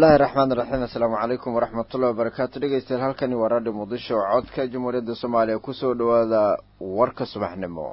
bismillahi raxmaan iraxiim assalaamu calaykum waraxmatullahi wabarakaatu dhegeystayaal halkani waa raadhi muqdisho codka jamhuuriyadda soomaaliya kusoo dhawaada warka subaxnimo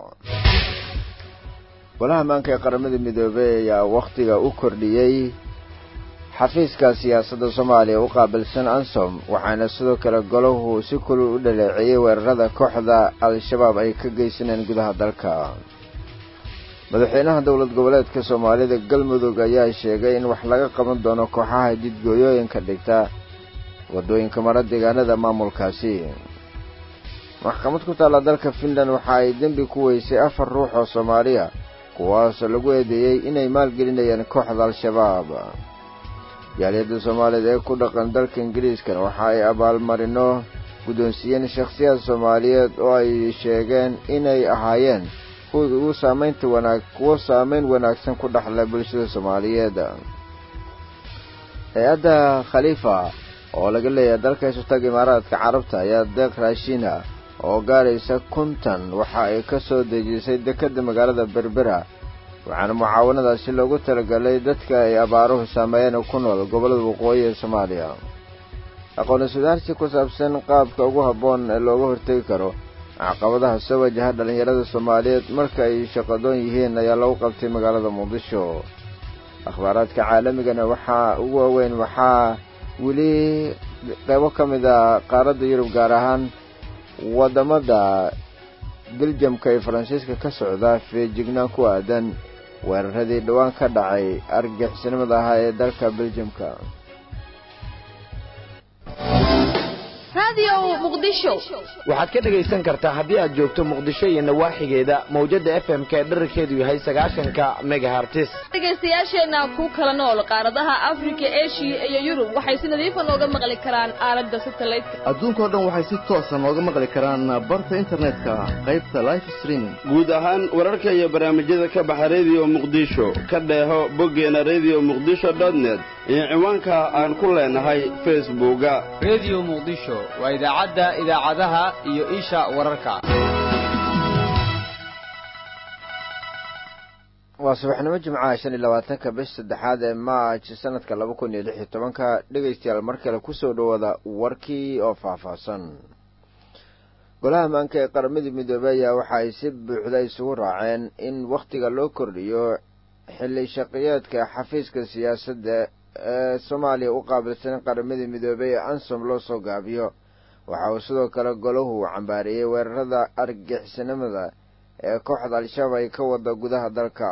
golaha maanka ee qaramada midoobey ayaa wakhtiga u kordhiyey xafiiska siyaasadda soomaaliya u qaabilsan ansom waxaana sidoo kale golahu si kulul u dhaleeceeyey weerarada kooxda al-shabaab ay ka geysaneen gudaha dalka madaxweynaha dowlad goboleedka soomaalida galmudug ayaa sheegay in wax laga qaban doono kooxaha jidgooyooyinka dhigta waddooyinka mara deegaanada maamulkaasi maxkamad ku taalla dalka finland waxa ay dembi ku weysay afar ruux oo soomaaliya kuwaasoo lagu eedeeyey inay maalgelinayaan kooxda al-shabaab jaaliyadda soomaaliyeed ee ku dhaqan dalka ingiriiskan waxa ay abaalmarino guddoonsiiyeen shakhsiyaad soomaaliyeed oo ay sheegeen inay ahaayeen ugu saamaynta wanaag kuwo saamayn wanaagsan ku dhexla bulshada soomaaliyeed hay-adda khaliifa oo laga leeyahay dalka isutaga imaaraadka carabta ayaa deeq raashiina oo gaaraysa kuntan waxa ay ka soo dejisay dekedda magaalada berbera waxaana mucaawanadaasi loogu talagalay dadka ay abaaruhu saameeyeen ku nool gobollada waqooyi ee soomaaliya aqooni sudaarsi ku saabsan qaabka ugu habboon ee looga hortegi karo caqabadaha soo wajaha dhallinyarada soomaaliyeed marka ay shaqadoon yihiin ayaa lagu qabtay magaalada muqdisho akhbaaraadka caalamigana waxaa ugu waaweyn waxaa weli qaybo ka mid a qaaradda yurub gaar ahaan waddamada beljamka iyo faransiiska ka socda feejignaan ku aadan weeraradii dhowaan ka dhacay argagixisnimada ahaa ee dalka beljamka waxaad ka dhegaysan kartaa haddii aad joogto muqdisho iyo nawaaxigeeda mawjadda f m k dherarkeedu yahay sagaashanka megahartis dhegaystayaasheenna ku kala nool qaaradaha afrika eshiya iyo yurub waxay si nadiifa nooga maqli karaan aalada satelliteka adduunkao dhan waxay si toosa nooga maqli karaan barta internetka qaybta life streaming guud ahaan wararka iyo barnaamijyada ka baxa rediyo muqdisho ka dheeho boggeena rediyo muqdisho dotnet iyo ciwaanka aan ku leenahay facebooka rediyo muqdisho waa idaacadda idaacadaha iyo isha wararka waa subaxnimo jimcaha shan iyo labaatanka bish saddexaad ee maaj sanadka laba kun iyo lix iyo tobanka dhegaystayaal mar kale kusoo dhawaada warkii oo faahfaahsan golaha maanka ee qaramadii midoobey ayaa waxa ay si buuxda isugu raaceen in wakhtiga loo kordhiyo xilli shaqiyeedka xafiiska siyaasadda ee soomaaliya u qaabilsan qaramadii midoobey ee ansom loo soo gaabiyo waxa uu sidoo kale golahu cambaareeyey weerarada argagixisnimada ee kooxda al-shabaab ay ka wada gudaha dalka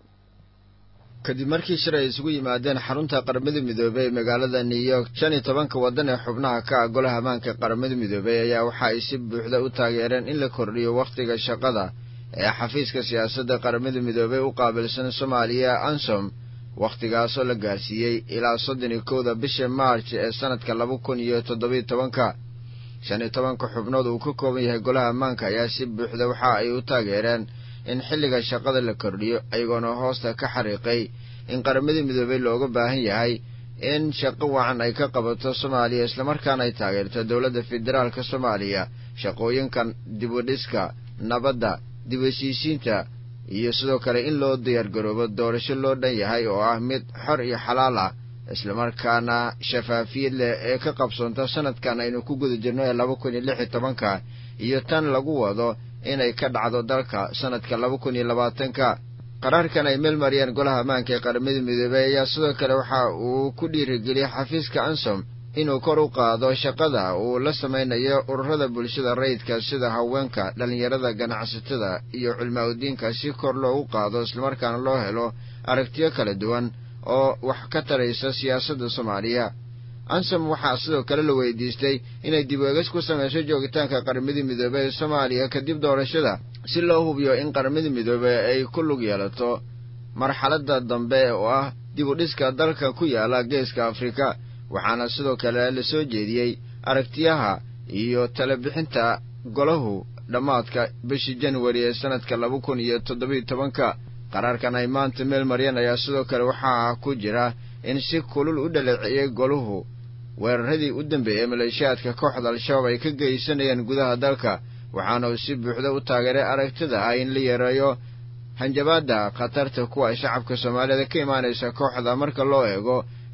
kadib markii shir ay isugu yimaadeen xarunta qaramada midoobey ee magaalada new york shan iyo tobanka waddan ee xubnaha ka ah golaha maanka qaramada midoobey ayaa waxa ay si buuxda u taageereen in la kordhiyo wakhtiga shaqada ee xafiiska siyaasadda qaramada midoobey u qaabilsan soomaaliya ansom wakhtigaasoo la gaarsiiyey ilaa soddon iyo kowda bisha maarj ee sanadka laba kun iyo toddobiyo tobanka shan iyo tobanka xubnood uu ka kooban yahay golaha ammaanka ayaa si buuxda waxa ay u taageereen in xilliga shaqada la kordhiyo ayagoona hoosta ka xariiqay in qaramadii midoobey looga baahan yahay in shaqo wacan ay ka qabato soomaaliya islamarkaana ay taageerto dowladda federaalka soomaaliya shaqooyinkan dibudhiska nabadda dib heshiisiinta iyo sidoo kale in loo diyaargaroobo doorasho loo dhan yahay oo ah mid xor iyo xalaal ah islamarkaana shafaafiyad leh ee ka qabsoonta sanadkan aynu ku guda jirno ee laba kun iyo lix iyo tobanka iyo tan lagu wado inay ka dhacdo dalka sanadka laba kun iyo labaatanka qaraarkan ay meel mariyeen golaha ammaanka ee qaramada midoobey ayaa sidoo kale waxa uu ku dhiirigeliyey xafiiska ansom inuu kor u qaado shaqada uu la samaynayo ururada bulshada rayidka sida haweenka dhallinyarada ganacsatada iyo culmaa udiinka si kor loogu qaado islamarkaana loo helo aragtiyo kala duwan oo wax ka taraysa siyaasadda soomaaliya ansom waxaa sidoo kale la weydiistay inay dib eegis ku samayso joogitaanka qaramadii midoobey ee soomaaliya kadib doorashada si loo hubiyo in qaramadii midoobey ay ku lug yeelato marxaladda dambe oo ah dib u dhiska dalka ku yaala geeska afrika waxaana sidoo kale la soo jeediyey aragtiyaha iyo talebixinta golahu dhammaadka bishii januari ee sanadka laba kun iyo toddobiyo tobanka qaraarkan ay maanta meel maryan ayaa sidoo kale waxaa ku jira in si kulul u dhaleeciyey golahu weeraradii u dambeeyey maleeshiyaadka kooxda al-shabaab ay ka geysanayeen gudaha dalka waxaana uu si buuxda u taageeray aragtida ah in la yareeyo hanjabaadda khatarta kuwa shacabka soomaalida ka imaanaysa kooxda marka loo eego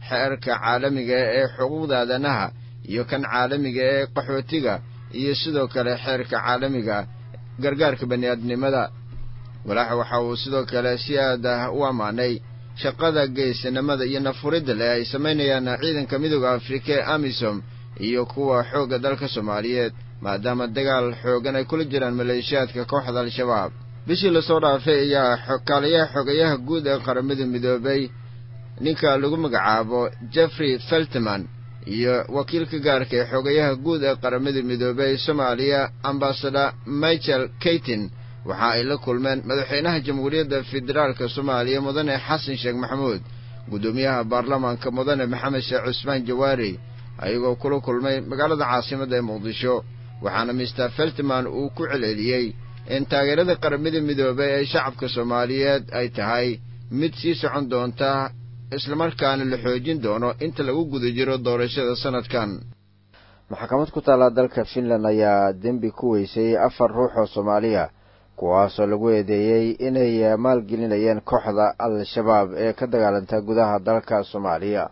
xeerka caalamiga ee xuquuqda aadanaha iyo kan caalamiga ee qaxootiga iyo sidoo kale xeerka caalamiga gargaarka bani'aadnimada walaaxa waxa uu sidoo kale si aad ah u ammaanay shaqada geesinimada iyo nafuridda leh ay samaynayaan ciidanka midooda afrika ee amisom iyo kuwa xoogga dalka soomaaliyeed maadaama dagaal xoogan ay kula jiraan maleeshiyaadka kooxda al-shabaab bishii lasoo dhaafay ayaa kaaliyaha xogayaha guud ee qaramada midoobay ninka lagu magacaabo jeffrey feltman iyo wakiilka gaarka ee xogayaha guud ee qaramada midoobey soomaaliya ambasador michael kaytin waxa ay la kulmeen madaxweynaha jamhuuriyadda federaalka soomaaliya mudane xasan sheekh maxamuud guddoomiyaha baarlamaanka mudane maxamed sheekh cusmaan jawaari ayagoo kula kulmay magaalada caasimadda ee muqdisho waxaana mister feltman uu ku celceliyey in taageerada qaramada midoobey ee shacabka soomaaliyeed ay tahay mid sii socon doonta islamarkaana la xoojin doono inta lagu guda jiro doorashada sanadkan maxkamad ku taalla dalka finland ayaa dembi ku weysay afar ruux oo soomaaliya kuwaasoo lagu eedeeyey inay maalgelinayeen kooxda al-shabaab ee ka dagaalanta gudaha dalka soomaaliya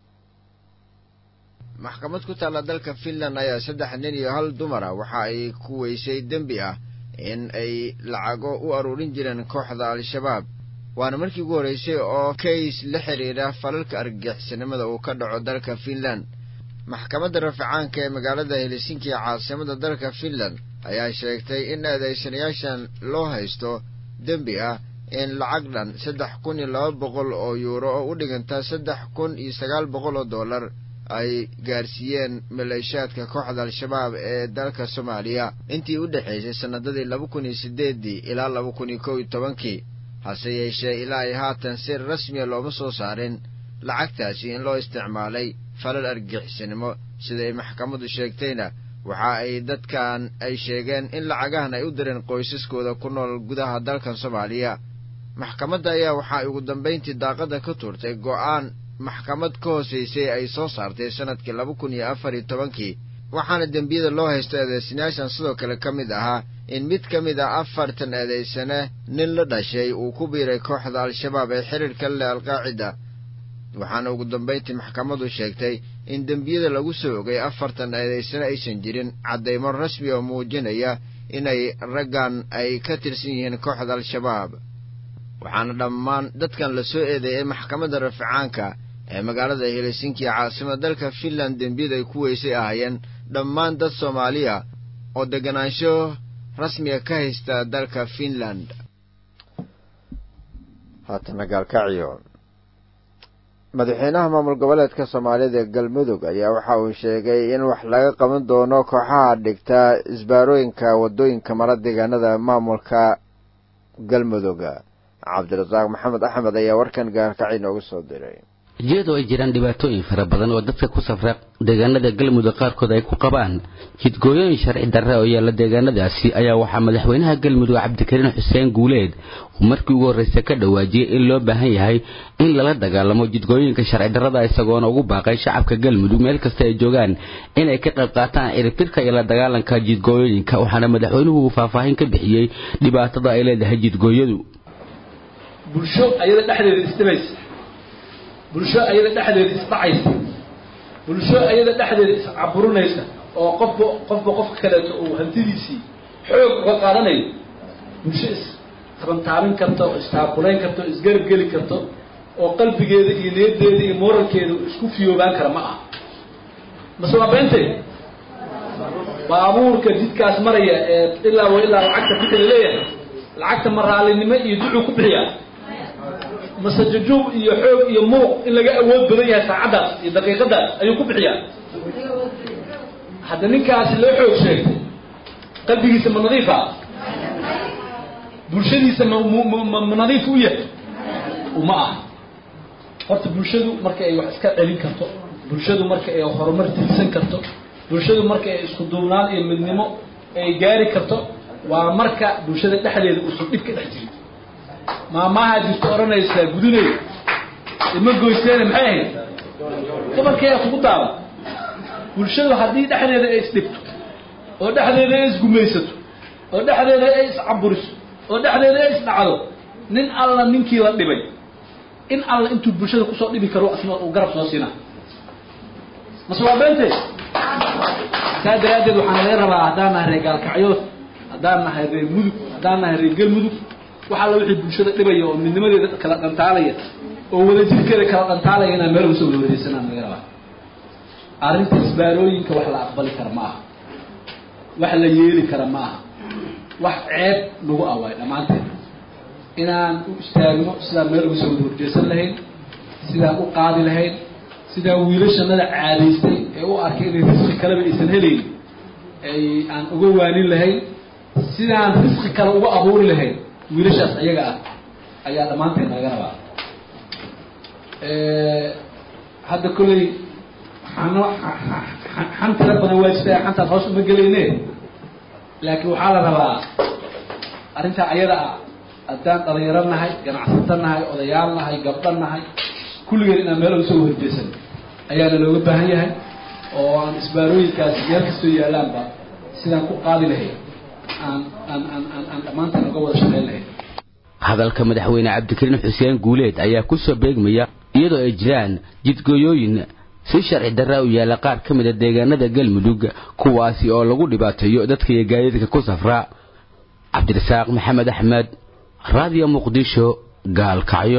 maxkamad ku taalla dalka finland ayaa saddex nin iyo hal dumara waxa ay ku weysay dembi ah in ay lacago u aruurin jireen kooxda al-shabaab waana markii ugu horraysay oo kays la xidhiidha falalka argagixisnimada uu ka dhaco dalka finland maxkamadda raficaanka ee magaalada helsinki ee caasimada dalka finland ayaa sheegtay in eedaysanayaashan loo haysto dembi ah in lacag dhan saddex kun iyo laba boqol oo yuuro oo u dhiganta saddex kun iyo sagaal boqol oo dollar ay gaarsiiyeen maleeshiyaadka kooxda al-shabaab ee dalka soomaaliya intii u dhexaysay sannadadii laba kun iyo siddeeddii ilaa laba kun iyo kow iyo tobankii hase yeeshee ilaa ay haatan si rasmiya looma soo saarin lacagtaasi in loo isticmaalay falal argixisnimo siday maxkamaddu sheegtayna waxa ay dadkan ay sheegeen in lacagahan ay u direen qoysaskooda ku nool gudaha dalkan soomaaliya maxkamadda ayaa waxa ay ugu dambayntii daaqadda ka tuurtay go'aan maxkamad ka hoosaysay ay soo saartay sannadkii laba kun iyo afar iyo tobankii waxaana dembiyada loo haysto eedaysanayaashan sidoo kale ka mid ahaa in mid ka mid ah afartan eedaysane nin la dhashay uu ku biiray kooxda al-shabaab ee xidhiirka leh alqaacida waxaana ugu dambayntii maxkamaddu sheegtay in dembiyada lagu soo ogay afartan eedaysane aysan jirin caddaymo rasmi oo muujinaya inay raggan ay ka tirsan yihiin kooxda al-shabaab waxaana dhammaan dadkan la soo eedeeyay maxkamadda raficaanka ee magaalada helsinki ee caasimada dalka finland dembiyada ay ku weysay ahaayeen dhammaan dad soomaaliya oo deganaansho rasmiga ka haysta dalka finland haatana gaalkacyo madaxweynaha maamul goboleedka soomaalida ee galmudug ayaa waxa uu sheegay in wax laga qaban doono kooxaha dhigta isbaarooyinka waddooyinka mara deegaanada maamulka galmudug cabdirasaaq maxamed axmed ayaa warkan gaalkacyo noogu soo diray iyadoo ay jiraan dhibaatooyin fara badan oo dadka ku safra deegaanada galmudug qaarkood ay ku qabaan jidgooyooyin sharci darre oo yaalla deegaanadaasi ayaa waxaa madaxweynaha galmudug cabdikariin xuseen guuleed uu markii ugu horreysa ka dhawaajiyey in loo baahan yahay in lala dagaalamo jidgooyinka sharci darrada isagoona ugu baaqay shacabka galmudug meel kasta ay joogaan inay ka qayb qaataan ciribtirka iyo la dagaalanka jidgooyooyinka waxaana madaxweynuhu uu faahfaahin ka bixiyey dhibaatada ay leedahay jidgooyadu bulsho ayada dhexdeeda isdhibaysa bulsho ayada dhexdeeda isdhacaysa bulsho ayada dhexdeeda iscaburinaysa oo qofba qofba qofka kaleeto uu hantidiisii xoog uga qaadanayo bulsho istabantaabin karto oo istaaqulayn karto o isgarab geli karto oo qalbigeeda iyo niyaddeeda iyo moralkeeda isku fiyoobaan kara ma aha mase waa beentay baabuurka jidkaas maraya ee ilaa wa ilaa lacagta bixi laleeyahay lacagta maraalinimo iyo ducuu ku bixiyaa mase jujuub iyo xoog iyo muuq in laga awood badan yahay saacaddaas iyo daqiiqadaas ayuu ku bixiyaa hadda ninkaasi loo xoog sheegtay qalbigiisa ma nadiifa bulshadiisa ma ma ma nadiif u yahay uma ah horta bulshadu marka ay wax iska celin karto bulshadu marka ay horumar tirsan karto bulshadu marka ay isku duubnaan iyo midnimo ay gaari karto waa marka bulshada dhexdeeda uusan dhib ka dhex jirin maamaha jirta odhanaysaa gudunay ima goyseene maxay ahayd gabarkeeyaa kugu daaba bulshadu haddii dhexdeeda ay isdhibto oo dhexdeeda ay isgumaysato oo dhexdeeda ay iscaburiso oo dhexdeeda ay isdhacdo nin alla ninkii la dhibay in alla intuu bulshada kusoo dhibi karo asna uu garab soo siina mase waa beente saa daraaddeed waxaan laga rabaa haddaan nahay reer gaalkacyood haddaan nahay reer mudug haddaan nahay reer galmudug wax alla wixii bulshada dhibaya oo midnimadeeda kala dhantaalaya oo wadajirkeeda kala dhantaalaya inaan meel uga soo wada wareegsanaan laga rabaa arrinta isbaarooyinka wax la aqbali kara ma aha wax la yeeli kara ma aha wax ceeb nagu awaay dhammaanteed inaan u istaagno sidaan meel uga soo wada horjeesan lahayn sidaan u qaadi lahayn sidaan wiilashanada caadaystay ee u arkay inay risqi kaleba aysan helayn ay aan uga waanin lahayn sidaan risqi kale uga abuuri lahayn wiilashaas ayaga ah ayaa dhammaanteed naga rabaa hadda kolley xano xan tira badan waa jirta xantaas hoos uma gelayne laakiin waxaa la rabaa arrintaa ayada ah haddaan dhalinyaro nahay ganacsato nahay odayaal nahay gabdho nahay kulligeen inaan meel uga soo horjeesan ayaana looga baahan yahay oo aan isbaarooyinkaasi meel kastoo yaalaanba sidaan ku qaadi lahayn aan aan aan aan aan dhammaanteen uga wada shaqayn lahayn hadalka madaxweyne cabdikariin xuseen guuleed ayaa ku soo beegmaya iyadoo ay jiraan jidgooyooyin si sharci darra u yaalla qaar ka mid a deegaanada galmudug kuwaasi oo lagu dhibaateeyo dadka iyo gaadiidka ku safra cabdirasaaq maxamed axmed raadiyo muqdisho gaalkacyo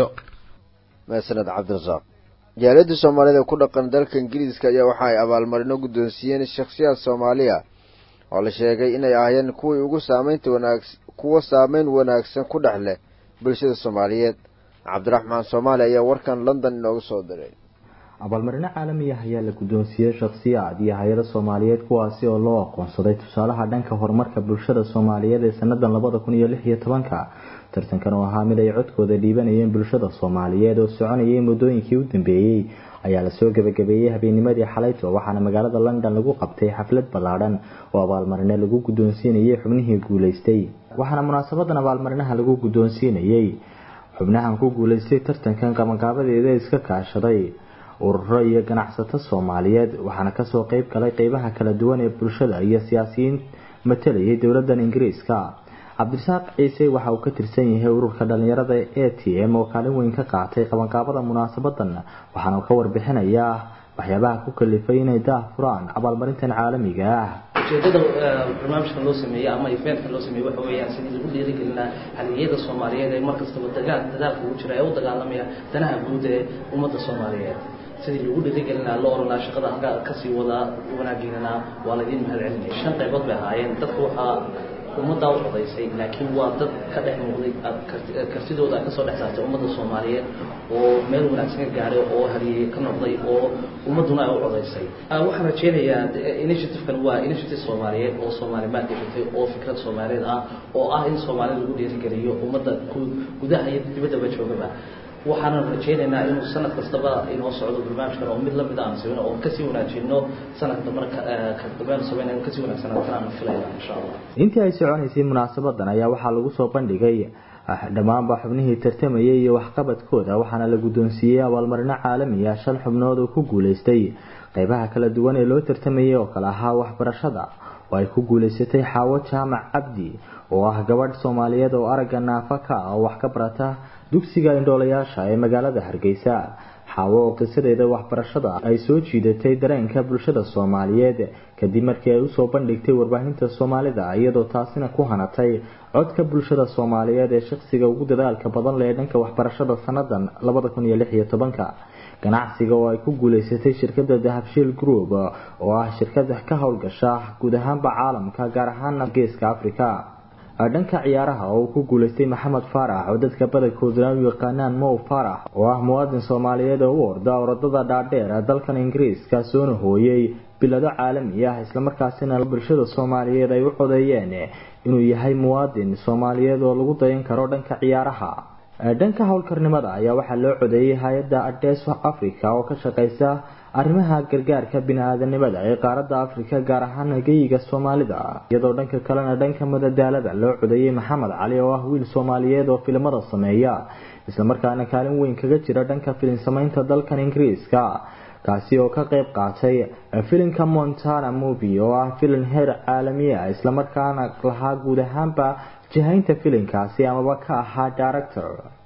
maasaned cabdirasaaq jaaliyadda soomaalida ku dhaqan dalka ingiriiska ayaa waxa ay abaalmarino guddoonsiiyeen shakhsiyaad soomaaliya oo la sheegay inay ahaayeen kuwii ugu saamaynta wanaag kuwa saameyn wanaagsan ku dhex leh bulshada soomaaliyeed cabdiraxmaan soomaali ayaa warkan london inoogu soo diray abaalmarino caalami ah ayaa la guddoonsiiyey shakhsiyaad iyo hay-ado soomaaliyeed kuwaasi oo loo aqoonsaday tusaalaha dhanka horumarka bulshada soomaaliyeed ee sanadan labada kun iyo lix iyo tobanka tartankan oo ahaa mid ay codkooda dhiibanayeen bulshada soomaaliyeed oo soconayay muddooyinkii u dambeeyey ayaa lasoo gebagabeeyey habeennimadii xalayto waxaana magaalada london lagu qabtay xaflad ballaadhan oo abaalmarine lagu guddoonsiinayay xubnihii guuleystay waxaana munaasabadan abaalmarinaha lagu guddoonsiinayey xubnahan ku guuleystay tartankan qabanqaabadeeda iska kaashaday ururo iyo ganacsato soomaaliyeed waxaana kasoo qeyb galay qeybaha kala duwan ee bulshada iyo siyaasiyiin matalayay dowladan ingiriiska cabdirasaaq ciise waxa uu ka tirsan yahay ururka dhalinyarada a t m oo kaalin weyn ka qaatay qabanqaabada munaasabadan waxaana ka warbixinayaa waxyaabaha ku kalifay inay daah furaan abaalmarintan caalamiga ah ujeedada barnaamijkan loo sameeyey ama eventkan loo sameeyey waxa weeyaan sidii lagu dhiirigelinaa haliyada soomaaliyeed ee markastaba dagaal dadaalka ugu jira ee u dagaalamaya danaha guud ee ummadda soomaaliyeed sidii lagu dhiirigelinaa loo oranaa shaqada halkaa kasii wadaa wanaageynana waa laydin mahad celinaya shan qaybood bay ahaayeen dadka waxaa ummaddaa u codaysay laakiin waa dad ka dhex muuqday kartidooda ay kasoo dhex saartay ummadda soomaaliyeed oo meel wanaagsan ka gaadhay oo haliyey ka noqday oo ummadduna ay u codaysay waxaan rajeynayaa initiativekan waa initiative soomaaliyeed oo soomaali maad dhigatay oo fikrad soomaaliyeed ah oo ah in soomaalida lagu dhiirigeliyo ummadda gudaha iyo dibaddaba joogaba waxaanan rajeynaynaa inuu sanad kastaba inoo socdo barnaamijkan oo mid lamid aan sameyno oo kasii wanaajino sanadka marka kadambeen sameyna in kasii wanaagsanaataan aan filayna insha allah intii ay soconaysay munaasabadan ayaa waxaa lagu soo bandhigay dhammaanba xubnihii tartamayay iyo waxqabadkooda waxaana la guddoonsiiyey abaalmarino caalami ah shan xubnood oo ku guuleystay qeybaha kala duwan ee loo tartamayay oo kale ahaa waxbarashada oo ay ku guuleysatay xaawo jaamac cabdi oo ah gabadh soomaaliyeed oo aragga naafa ka ah oo wax ka barata dugsiga indhoolayaasha ee magaalada hargeysa xaawo oo qisadeeda waxbarashada ay soo jiidatay dareenka bulshada soomaaliyeed kadib markii ay usoo bandhigtay warbaahinta soomaalida iyadoo taasina ku hanatay codka bulshada soomaaliyeed ee shaqsiga ugu dadaalka badan leh ee dhanka waxbarashada sanadan labada kun iyo lix iyo tobanka ganacsiga oo ay ku guuleysatay shirkada dahabshiil group oo ah shirkada ka howlgasha guud ahaanba caalamka gaar ahaana geeska africa dhanka ciyaaraha oo uu ku guuleystay maxamed faarax oo dadka badankooduna u yaqaanaan mow faarax oo ah muwaadin soomaaliyeed oo u orda orodada dhaadheer dalkan ingiriiska soona hooyey bilado caalami ah islamarkaasina bulshada soomaaliyeed ay u codeeyeen inuu yahay muwaadin soomaaliyeed oo lagu dayan karo dhanka ciyaaraha dhanka howlkarnimada ayaa waxaa loo codeeyey hay-adda adees africa oo ka shaqeysa arrimaha gargaarka bini-aadanimada ee qaaradda afrika gaar ahaan geyiga soomaalida iyadoo dhanka kalena dhanka madadaalada loo codeeyey maxamed cali oo ah wiil soomaaliyeed oo filimada sameeya islamarkaana kaalin weyn kaga jira dhanka filin sameynta dalkan ingiriiska kaasi oo ka qeyb qaatay filimka montana movie oo ah filin heer caalamiya islamarkaana lahaa guud ahaanba jihaynta filinkaasi amaba ka ahaa director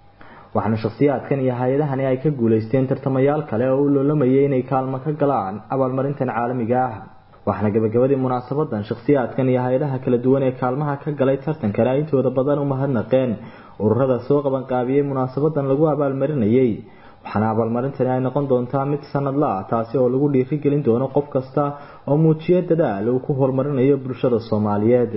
waxaana shakhsiyaadkan iyo hay-adahani ay ka guulaysteen tartamayaal kale oo u loolamayay inay kaalmo ka galaan abaalmarintan caalamiga ah waxaana gabagabadii munaasabadan shakhsiyaadkan iyo hay-adaha kala duwan ee kaalmaha ka galay tartankana ay intooda badan u mahadnaqeen ururada soo qabanqaabiyey munaasabadan lagu abaalmarinayay waxaana abaalmarintani ay noqon doontaa mid sanadla ah taasi oo lagu dhiirigelin doono qof kasta oo muujiyo dadaal uu ku horumarinayo bulshada soomaaliyeed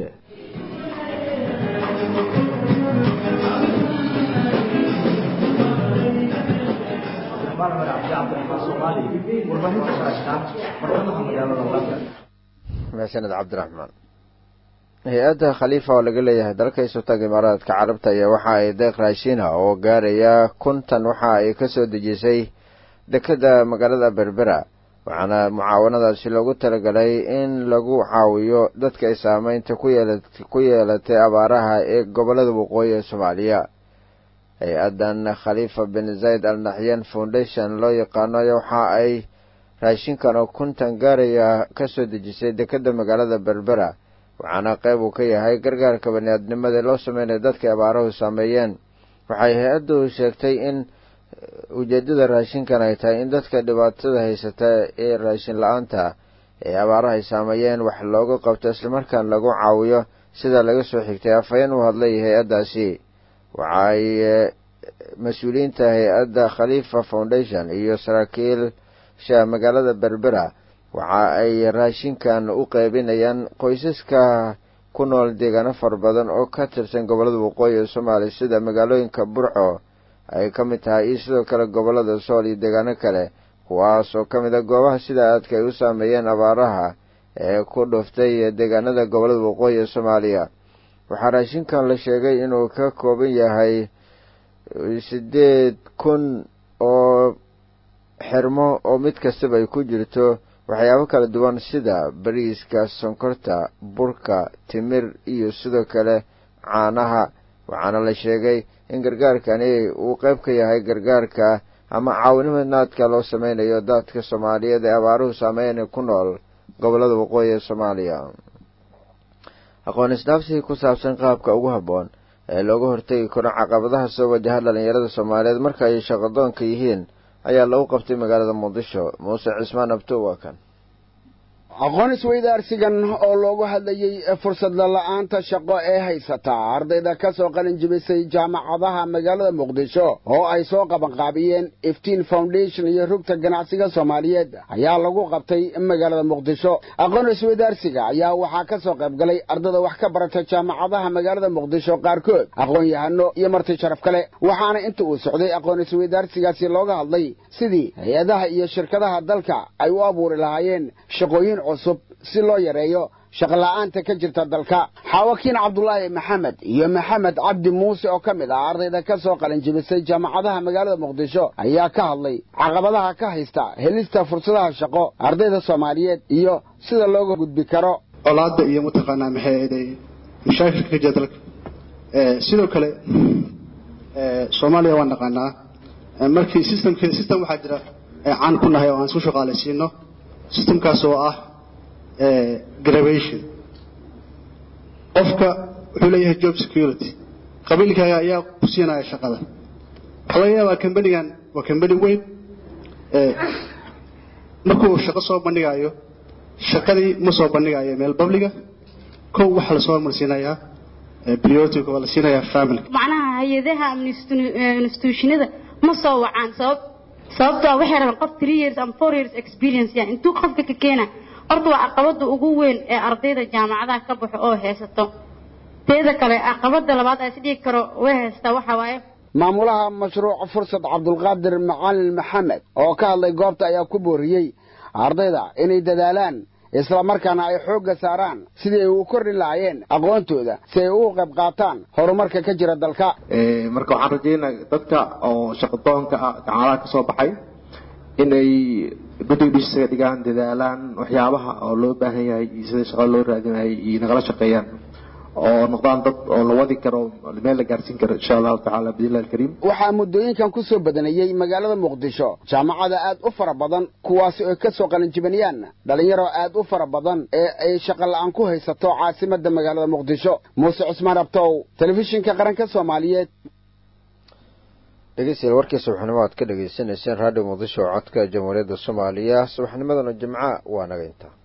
mahadsaned cabdiraxmaan hay-adda khaliifa oo laga leeyahay dalka isutag imaaraadka carabta ayaa waxa ay deeq raashiina oo gaaraya kuntan waxa ay kasoo dejisay dekeda magaalada berbera waxaana mucaawanadaasi loogu talagalay in lagu caawiyo dadka ay saameynta ku yeelatay abaaraha ee gobolada waqooyi ee soomaaliya hay-addan khaliifa bin zayd al naxyan foundation loo yaqaano waxa ay raashinkan oo kuntan gaaraya kasoo dejisay dekeda magaalada berbera waxaana qayb uu ka yahay gargaarka baniaadnimada loo sameynayo dadka abaaruhu saameeyeen waxay hay-addu sheegtay in ujeedada raashinkan ay tahay in dadka dhibaatada haysata ee raashin la-aanta ee abaaraha ay saameeyeen wax looga qabto islamarkaan lagu caawiyo sida laga soo xigtay afhayeen u hadlay hay-addaasi waxaay mas-uuliyiinta hay-adda khaliifa foundation iyo saraakiilsha magaalada berbera waxa ay raashinkan u qeybinayaan qoysaska ku nool deegaano fara badan oo ka tirsan gobolada waqooyi ee soomaaliya sida magaalooyinka burco ay ka mid tahay iyo sidoo kale gobolada sool iyo deegaano kale kuwaas oo ka mid a goobaha sida aadka ay u saameeyeen abaaraha ee ku dhuftay deegaanada gobolada waqooyi ee soomaaliya waxaa raashinkan la sheegay inuu ka kooban yahay sideed kun oo xirmo oo mid kastaba ay ku jirto waxyaabo kala duwan sida bariiska sonkorta burka timir iyo sidoo kale caanaha waxaana la sheegay in gargaarkani uu qayb ka yahay gargaarka ama caawinimadnaadka loo sameynayo dadka soomaaliyeed ee abaaruhu saameyn ku nool gobolada waqooyi ee soomaaliya aqoon isdhaafsigii ku saabsan qaabka ugu habboon ee looga hortegi karo caqabadaha soo wajaha dhalinyarada soomaaliyeed marka ay shaqadoonka yihiin ayaa lagu qabtay magaalada muqdisho muuse cismaan abto waa kan aqoon isweydaarsigan oo loogu hadlayey fursadla la'aanta shaqo ee haysata ardayda ka soo qalin jibisay jaamacadaha magaalada muqdisho oo ay soo qabanqaabiyeen iftiin foundation iyo rugta ganacsiga soomaaliyeed ayaa lagu qabtay magaalada muqdisho aqoon isweydaarsiga ayaa waxaa ka soo qayb galay ardada wax ka barata jaamacadaha magaalada muqdisho qaarkood aqoon-yahano iyo marti sharaf kale waxaana inta uu socday aqoon isweydaarsigaasi looga hadlay sidii hay-adaha iyo shirkadaha dalka ay u abuuri lahaayeen shaqooyin cusub si loo yareeyo shaqola'aanta ka jirta dalka xaawakiin cabdulaahi maxamed iyo maxamed cabdi muuse oo ka mid ah ardayda ka soo qalinjibisay jaamacadaha magaalada muqdisho ayaa ka hadlay caqabadaha ka haysta helista fursadaha shaqo ardayda soomaaliyeed iyo sida looga gudbi karo colaadda iyo mataqaanaa maxay ahaday mashaakilka ka jira dalka sidoo kale soomaaliya waan naqaanaa markii systemke system waxaa jira caan ku nahay oo aan isku shaqaalaysiino systemkaas oo ah graduation qofka wuxuu leeyahay job security qabiilkaaga ayaa ku siinaya shaqada waxaa laga yaabaa kambanigan waa kambani weyn markuu shaqo soo bandhigayo shaqadii ma soo bandhigayo meel babliga kow waxaa lasoo hormarsiinayaa priority waa la siinayaa family macnaha hay-adaha ama institutionada ma soo wacaan sabab sababtoo ah waxay rabaan qof three years ama four years experience yani intuu qofka ka keena horta waa caqabada ugu weyn ee ardayda jaamacadaha ka baxo oo haysato teeda kale caqabada labaad aan isdhigi karo way haystaa waxa waaye maamulaha mashruuc fursad cabdulqaadir macalin maxamed oo ka hadlay goobta ayaa ku booriyey ardayda inay dadaalaan isla markaana ay xoogga saaraan sidii ay u kordhin lahaayeen aqoontooda si ay ugu qayb qaataan horumarka ka jira dalka marka waxaan rajaynaa dadka oo shaqadoonka ah jaamacadaha ka soo baxay inay guddiga dhisaga dhigaan dadaalaan waxyaabaha oo loo baahan yahay iyo sida shaqada loo raadinayay iyo nagala shaqeeyaan oo noqdaan dad oo la wadi karo meel la gaarsiin karo insha allahu tacaala biidnillahi alkariim waxaa muddooyinkan ku soo badanayey magaalada muqdisho jaamacada aad u fara badan kuwaasi oo ka soo qalinjibanayaan dhalinyaro aad u fara badan ee ay shaqo la'aan ku haysato caasimadda magaalada muqdisho muuse cusmaan abtow telefishinka qaranka soomaaliyeed dhegeystayaal warkii subaxnimo aad ka dhagaysanayseen raadiyo muqdisho oo codka jamhuuriyadda soomaaliya subaxnimadana jimca waa naga intaa